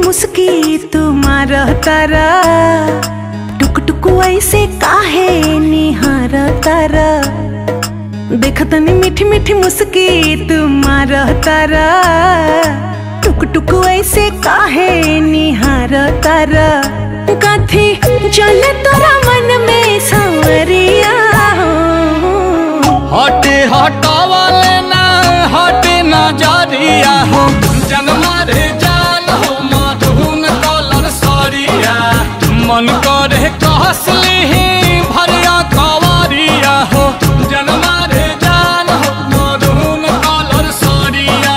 मुस्की तुम्हार तारा टुक टुक ऐसे काहे निहार तारा देखतनी मीठी मीठी मुस्की तुम्हार तारा टुक टुक ऐसे काहे निहार तारा कथी चले तोरा मन में सांवरिया हो हटे हटावले ना हटे नजरिया हो जनमा रे जान हो मधुन कलर सरिया मन करे कहसली भरिया कवरिया हो जनमा रे जान हो मधुन कलर सरिया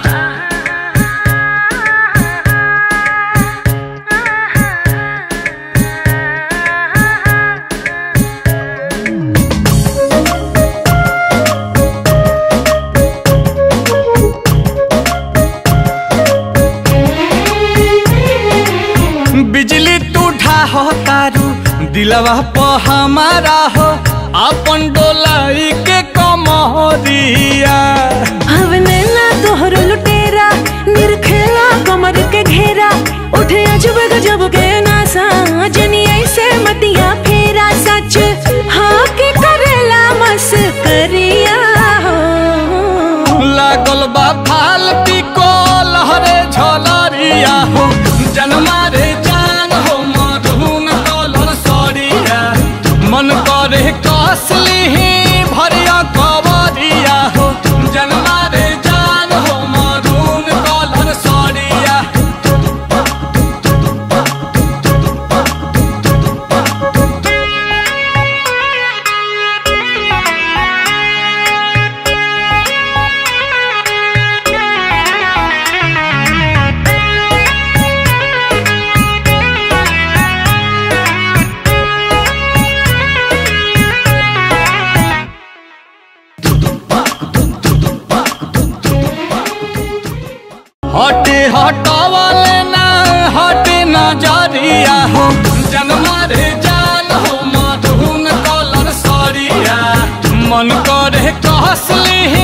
बिजली टूठा हो तारू दिलवा प हमारा हो अपन डोलाई के कमरिया हवने ना तोहर लुटेरा निरखेला कमर के घेरा उठे अजब गजब के नासा जनी ऐसे मतिया फेरा सच हाँ के करेला मस करिया हो लागल बा फाल पिको लहरे झलरिया हो जनमा रे जान हो मधुन कलर सरिया मन करे कसली भरिया कवरिया हो जनमा रे जान हो मधुन कलर सरिया हटे हटावले ना हटे नजरिया हो जनमा रे जान हो मधुन कलर सरिया मन करे कहसली